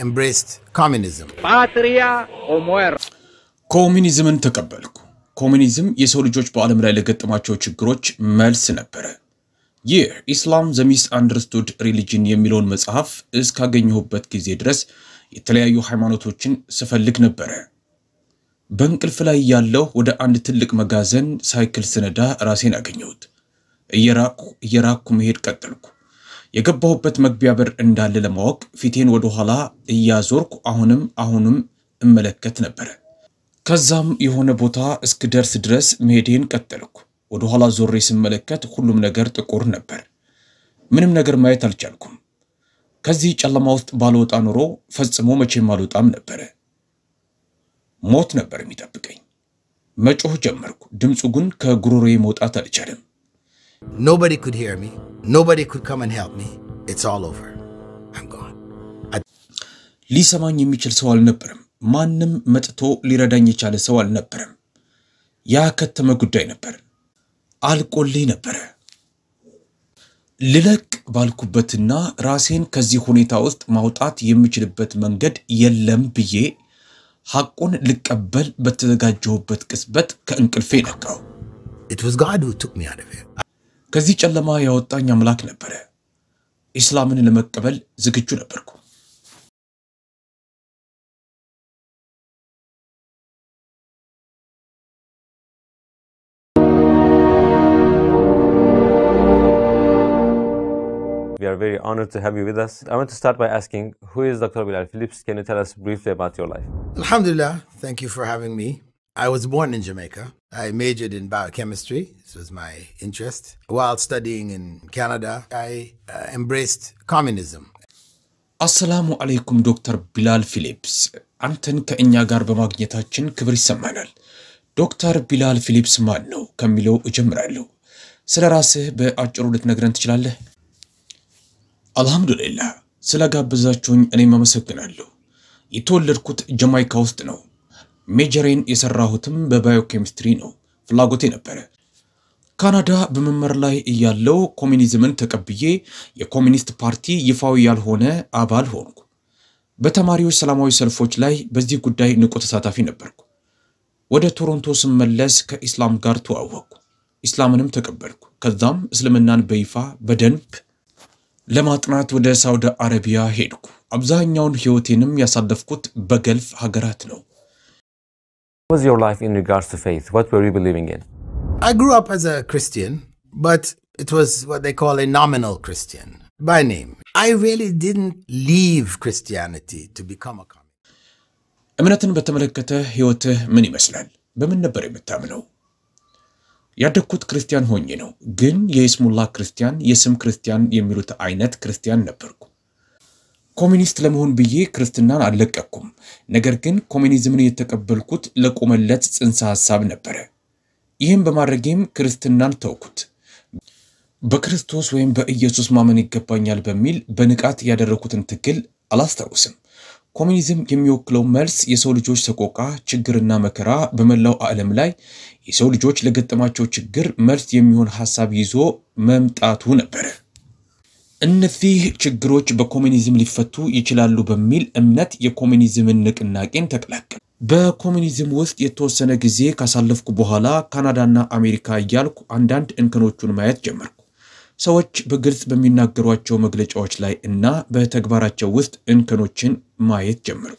embraced communism. patria o muerte. ኮሚኒዝምን ተቀበልኩ። ኮሚኒዝም የሰው ልጆች በዓለም ላይ ለገጠማቸው ችግሮች መልስ ነበረ። ይህ ኢስላም ዘ ሚስ አንደርስቱድ ሪሊጅን የሚለውን መጽሐፍ እስካገኘሁበት ጊዜ ድረስ የተለያዩ ሃይማኖቶችን ስፈልግ ነበረ። በእንቅልፍ ላይ ያለው ወደ አንድ ትልቅ መጋዘን ሳይክል ስነዳ ራሴን አገኘሁት። እየራቅኩ እየራቅኩ መሄድ ቀጠልኩ። የገባሁበት መግቢያ በር እንዳለ ለማወቅ ፊቴን ወደኋላ እያዞርኩ አሁንም አሁንም እመለከት ነበረ። ከዛም የሆነ ቦታ እስክደርስ ድረስ መሄዴን ቀጠልኩ። ወደኋላ ዞሬ ስመለከት ሁሉም ነገር ጥቁር ነበር። ምንም ነገር ማየት አልቻልኩም። ከዚህ ጨለማ ውስጥ ባልወጣ ኖሮ ፈጽሞ መቼም አልወጣም ነበረ። ሞት ነበር የሚጠብቀኝ። መጮህ ጀመርኩ። ድምፁ ግን ከጉሮሮዬ መውጣት አልቻለም። Nobody could hear me. Nobody could come and help me. It's all over. I'm gone. ሊሰማኝ የሚችል ሰው አልነበረም። ማንም መጥቶ ሊረዳኝ የቻለ ሰው አልነበረም። ያከተመ ጉዳይ ነበር። አልቆልኝ ነበረ። ልለቅ ባልኩበትና ራሴን ከዚህ ሁኔታ ውስጥ ማውጣት የምችልበት መንገድ የለም ብዬ ሐቁን ልቀበል በተዘጋጀሁበት ቅጽበት ከእንቅልፌ ነቃው። It was God who took me out of here. ከዚህ ጨለማ ያወጣኝ አምላክ ነበረ። ኢስላምን ለመቀበል ዝግጁ ነበርኩ። We are very honored to have you with us. I want to start by asking, who is Dr. Bilal Phillips? Can you tell us briefly about your life? Alhamdulillah, thank you for having me. I was born in Jamaica. I majored in biochemistry. This was my interest. While studying in Canada, I uh, embraced communism. አሰላሙ አለይኩም ዶክተር ቢላል ፊሊፕስ፣ አንተን ከእኛ ጋር በማግኘታችን ክብር ይሰማናል። ዶክተር ቢላል ፊሊፕስ ማን ነው ከሚለው እጀምራለሁ። ስለ ራስህ በአጭሩ ልትነግረን ትችላለህ? አልሐምዱሊላህ፣ ስለ ጋበዛችሁኝ እኔም አመሰግናለሁ። የተወለድኩት ጀማይካ ውስጥ ነው። ሜጀሬን የሰራሁትም በባዮኬሚስትሪ ነው። ፍላጎቴ ነበረ። ካናዳ በመመር ላይ እያለው ኮሚኒዝምን ተቀብዬ የኮሚኒስት ፓርቲ ይፋዊ ያልሆነ አባል ሆንኩ። በተማሪዎች ሰላማዊ ሰልፎች ላይ በዚህ ጉዳይ ንቁ ተሳታፊ ነበርኩ። ወደ ቶሮንቶ ስመለስ ከኢስላም ጋር ተዋወቅኩ። ኢስላምንም ተቀበልኩ። ከዛም እስልምናን በይፋ በደንብ ለማጥናት ወደ ሳውዲ አረቢያ ሄድኩ። አብዛኛውን ሕይወቴንም ያሳለፍኩት በገልፍ ሀገራት ነው። What was your life in regards to faith? What were you believing in? I grew up as a Christian, but it was what they call a nominal Christian by name. I really didn't leave Christianity to become a communist. እምነትን በተመለከተ ሕይወትህ ምን ይመስላል? በምን ነበር የምታምነው? ያደግኩት ክርስቲያን ሆኜ ነው፣ ግን የይስሙላ ክርስቲያን፣ የስም ክርስቲያን የሚሉት አይነት ክርስቲያን ነበርኩ። ኮሚኒስት ለመሆን ብዬ ክርስትናን አልለቀኩም። ነገር ግን ኮሚኒዝምን የተቀበልኩት ለቆመለት ጽንሰ ሐሳብ ነበረ። ይህም በማድረጌም ክርስትናን ተውኩት። በክርስቶስ ወይም በኢየሱስ ማመን ይገባኛል በሚል በንቃት ያደረኩትን ትግል አላስታውስም። ኮሚኒዝም የሚወክለው መልስ የሰው ልጆች ሰቆቃ፣ ችግርና መከራ በመላው ዓለም ላይ የሰው ልጆች ለገጠማቸው ችግር መልስ የሚሆን ሐሳብ ይዞ መምጣቱ ነበረ። እነዚህ ችግሮች በኮሚኒዝም ሊፈቱ ይችላሉ በሚል እምነት የኮሚኒዝምን ንቅናቄን ተቀላቀል። በኮሚኒዝም ውስጥ የተወሰነ ጊዜ ካሳለፍኩ በኋላ ካናዳና አሜሪካ እያልኩ አንዳንድ እንከኖቹን ማየት ጀመርኩ። ሰዎች በግልጽ በሚናገሯቸው መግለጫዎች ላይ እና በተግባራቸው ውስጥ እንከኖችን ማየት ጀመርኩ።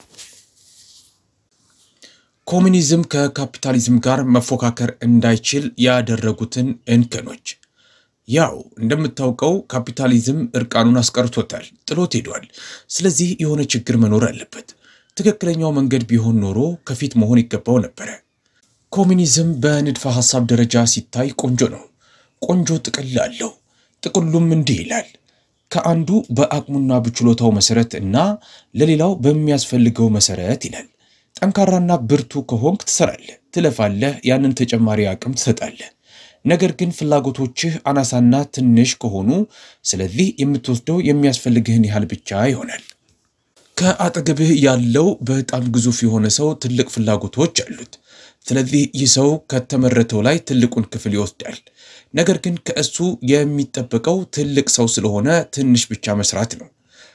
ኮሚኒዝም ከካፒታሊዝም ጋር መፎካከር እንዳይችል ያደረጉትን እንከኖች ያው እንደምታውቀው ካፒታሊዝም እርቃኑን አስቀርቶታል፣ ጥሎት ሄዷል። ስለዚህ የሆነ ችግር መኖር አለበት። ትክክለኛው መንገድ ቢሆን ኖሮ ከፊት መሆን ይገባው ነበረ። ኮሚኒዝም በንድፈ ሐሳብ ደረጃ ሲታይ ቆንጆ ነው። ቆንጆ ጥቅል አለው። ጥቅሉም እንዲህ ይላል። ከአንዱ በአቅሙና በችሎታው መሰረት እና ለሌላው በሚያስፈልገው መሰረት ይላል። ጠንካራና ብርቱ ከሆንክ ትሰራለህ፣ ትለፋለህ፣ ያንን ተጨማሪ አቅም ትሰጣለህ። ነገር ግን ፍላጎቶችህ አናሳና ትንሽ ከሆኑ ስለዚህ የምትወስደው የሚያስፈልግህን ያህል ብቻ ይሆናል። ከአጠገብህ ያለው በጣም ግዙፍ የሆነ ሰው ትልቅ ፍላጎቶች አሉት። ስለዚህ ይህ ሰው ከተመረተው ላይ ትልቁን ክፍል ይወስዳል። ነገር ግን ከእሱ የሚጠበቀው ትልቅ ሰው ስለሆነ ትንሽ ብቻ መስራት ነው።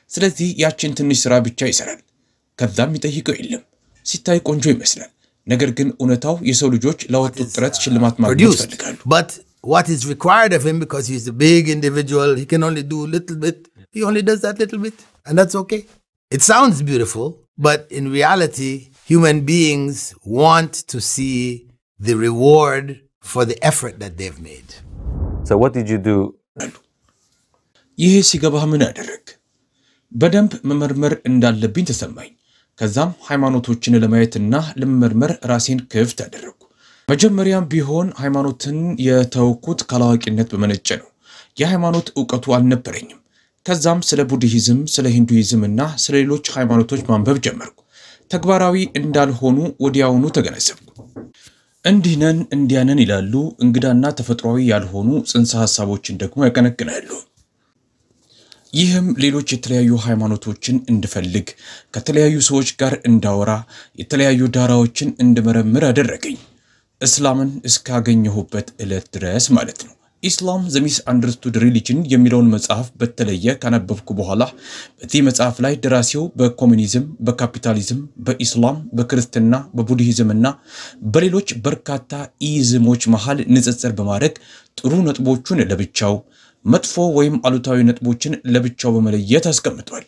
ስለዚህ ያችን ትንሽ ስራ ብቻ ይሰራል። ከዛም የሚጠይቀው የለም። ሲታይ ቆንጆ ይመስላል። ነገር ግን እውነታው የሰው ልጆች ላወጡት ጥረት ሽልማት ማግኘት produced. ይፈልጋሉ። But what is required of him because he's a big individual, he can only do a little bit. He only does that little bit, and that's okay. It sounds beautiful, but in reality, human beings want to see the reward for the effort that they've made. So what did you do? ይህ ሲገባህ ምን አደረግ? በደንብ መመርመር እንዳለብኝ ተሰማኝ። ከዛም ሃይማኖቶችን ለማየትና ለመመርመር ራሴን ክፍት አደረግኩ። መጀመሪያም ቢሆን ሃይማኖትን የተውኩት ካላዋቂነት በመነጨ ነው። የሃይማኖት እውቀቱ አልነበረኝም። ከዛም ስለ ቡድሂዝም፣ ስለ ሂንዱይዝም እና ስለ ሌሎች ሃይማኖቶች ማንበብ ጀመርኩ። ተግባራዊ እንዳልሆኑ ወዲያውኑ ተገነዘብኩ። እንዲህ ነን እንዲያ ነን ይላሉ። እንግዳና ተፈጥሯዊ ያልሆኑ ጽንሰ ሐሳቦችን ደግሞ ያቀነቅናሉ። ይህም ሌሎች የተለያዩ ሃይማኖቶችን እንድፈልግ ከተለያዩ ሰዎች ጋር እንዳወራ የተለያዩ ዳራዎችን እንድመረምር አደረገኝ። እስላምን እስካገኘሁበት ዕለት ድረስ ማለት ነው። ኢስላም ዘ ሚስ አንደርስቱድ ሪሊጅን የሚለውን መጽሐፍ በተለየ ካነበብኩ በኋላ በዚህ መጽሐፍ ላይ ደራሲው በኮሚኒዝም፣ በካፒታሊዝም፣ በኢስላም፣ በክርስትና፣ በቡድሂዝም እና በሌሎች በርካታ ኢዝሞች መሃል ንጽጽር በማድረግ ጥሩ ነጥቦቹን ለብቻው መጥፎ ወይም አሉታዊ ነጥቦችን ለብቻው በመለየት አስቀምጧል።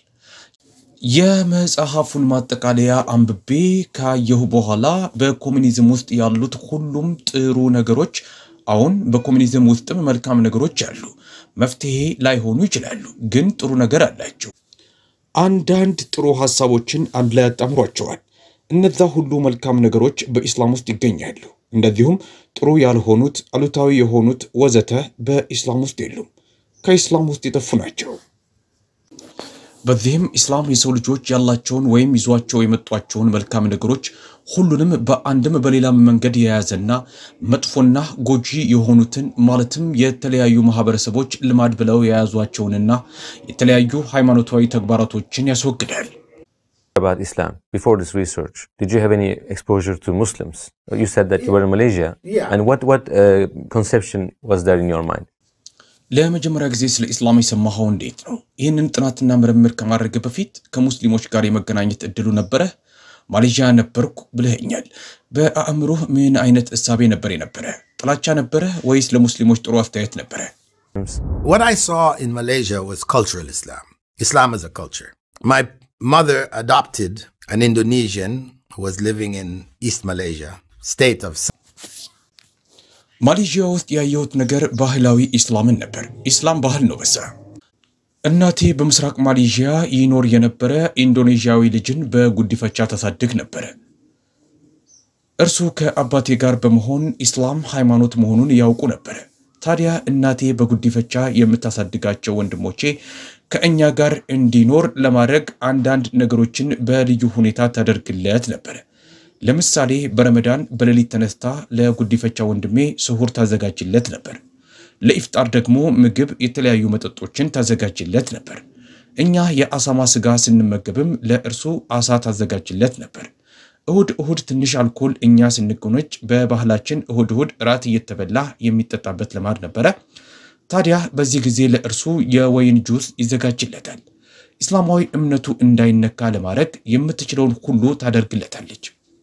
የመጽሐፉን ማጠቃለያ አንብቤ ካየሁ በኋላ በኮሚኒዝም ውስጥ ያሉት ሁሉም ጥሩ ነገሮች አሁን በኮሚኒዝም ውስጥም መልካም ነገሮች አሉ። መፍትሄ ላይሆኑ ይችላሉ፣ ግን ጥሩ ነገር አላቸው። አንዳንድ ጥሩ ሀሳቦችን አንድ ላይ ያጣምሯቸዋል። እነዛ ሁሉ መልካም ነገሮች በኢስላም ውስጥ ይገኛሉ። እንደዚሁም ጥሩ ያልሆኑት፣ አሉታዊ የሆኑት ወዘተ በኢስላም ውስጥ የሉም፣ ከኢስላም ውስጥ የጠፉ ናቸው። በዚህም ኢስላም የሰው ልጆች ያላቸውን ወይም ይዟቸው የመጧቸውን መልካም ነገሮች ሁሉንም በአንድም በሌላም መንገድ የያዘና መጥፎና ጎጂ የሆኑትን ማለትም የተለያዩ ማህበረሰቦች ልማድ ብለው የያዟቸውንና የተለያዩ ሃይማኖታዊ ተግባራቶችን ያስወግዳል። about Islam before this research? Did you have any exposure to Muslims? You said that you were in Malaysia. Yeah. And what what uh, conception was there in your mind? ለመጀመሪያ ጊዜ ስለ ኢስላም የሰማኸው እንዴት ነው? ይህንን ጥናትና ምርምር ከማድረግ በፊት ከሙስሊሞች ጋር የመገናኘት እድሉ ነበረህ? ማሌዥያ ነበርኩ ብለኸኛል። በአእምሮህ ምን አይነት እሳቤ ነበር የነበረ? ጥላቻ ነበረ ወይስ ለሙስሊሞች ጥሩ አስተያየት ነበረ? What I saw in Malaysia was cultural Islam. Islam as a culture. My mother adopted an Indonesian who was living in East Malaysia, state of ማሌዥያ ውስጥ ያየሁት ነገር ባህላዊ ኢስላምን ነበር። ኢስላም ባህል ነው በዛ። እናቴ በምስራቅ ማሌዥያ ይኖር የነበረ ኢንዶኔዥያዊ ልጅን በጉዲፈቻ ታሳድግ ነበረ። እርሱ ከአባቴ ጋር በመሆን ኢስላም ሃይማኖት መሆኑን ያውቁ ነበረ። ታዲያ እናቴ በጉዲፈቻ የምታሳድጋቸው ወንድሞቼ ከእኛ ጋር እንዲኖር ለማድረግ አንዳንድ ነገሮችን በልዩ ሁኔታ ታደርግለት ነበረ። ለምሳሌ በረመዳን በሌሊት ተነስታ ለጉዲፈቻ ወንድሜ ስሁር ታዘጋጅለት ነበር። ለኢፍጣር ደግሞ ምግብ፣ የተለያዩ መጠጦችን ታዘጋጅለት ነበር። እኛ የአሳማ ስጋ ስንመገብም ለእርሱ አሳ ታዘጋጅለት ነበር። እሁድ እሁድ ትንሽ አልኮል እኛ ስንጎነጭ በባህላችን እሁድ እሁድ ራት እየተበላ የሚጠጣበት ልማድ ነበረ። ታዲያ በዚህ ጊዜ ለእርሱ የወይን ጁስ ይዘጋጅለታል። ኢስላማዊ እምነቱ እንዳይነካ ለማድረግ የምትችለውን ሁሉ ታደርግለታለች።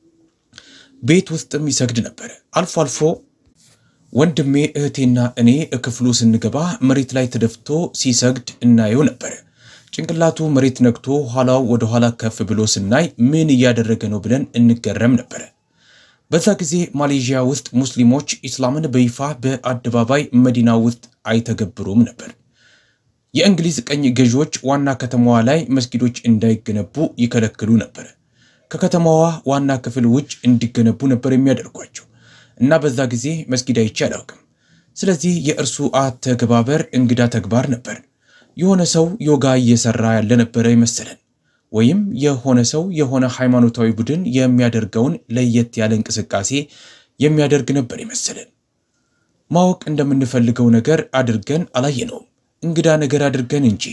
ቤት ውስጥም ይሰግድ ነበረ። አልፎ አልፎ ወንድሜ እህቴና እኔ ክፍሉ ስንገባ መሬት ላይ ተደፍቶ ሲሰግድ እናየው ነበረ። ጭንቅላቱ መሬት ነግቶ ኋላው ወደ ኋላ ከፍ ብሎ ስናይ ምን እያደረገ ነው ብለን እንገረም ነበረ። በዛ ጊዜ ማሌዥያ ውስጥ ሙስሊሞች ኢስላምን በይፋ በአደባባይ መዲና ውስጥ አይተገብሩም ነበር። የእንግሊዝ ቀኝ ገዢዎች ዋና ከተማዋ ላይ መስጊዶች እንዳይገነቡ ይከለክሉ ነበር። ከከተማዋ ዋና ክፍል ውጭ እንዲገነቡ ነበር የሚያደርጓቸው እና በዛ ጊዜ መስጊድ አይቼ አላውቅም። ስለዚህ የእርሱ አተገባበር እንግዳ ተግባር ነበር። የሆነ ሰው ዮጋ እየሰራ ያለ ነበረ ይመሰለን፣ ወይም የሆነ ሰው የሆነ ሃይማኖታዊ ቡድን የሚያደርገውን ለየት ያለ እንቅስቃሴ የሚያደርግ ነበር ይመሰለን። ማወቅ እንደምንፈልገው ነገር አድርገን አላየነውም፣ እንግዳ ነገር አድርገን እንጂ።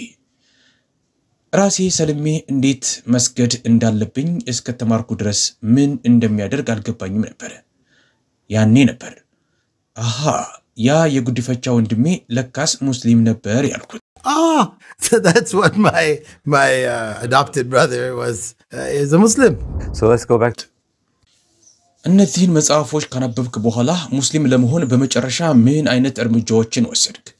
ራሴ ሰልሜ እንዴት መስገድ እንዳለብኝ እስከተማርኩ ድረስ ምን እንደሚያደርግ አልገባኝም ነበረ። ያኔ ነበር አሃ ያ የጉዲፈቻ ወንድሜ ለካስ ሙስሊም ነበር ያልኩት። Ah, so that's what my my uh, adopted brother was. Uh, is a Muslim. So let's go back to እነዚህን መጽሐፎች ካነበብክ በኋላ ሙስሊም ለመሆን በመጨረሻ ምን አይነት እርምጃዎችን ወሰድክ?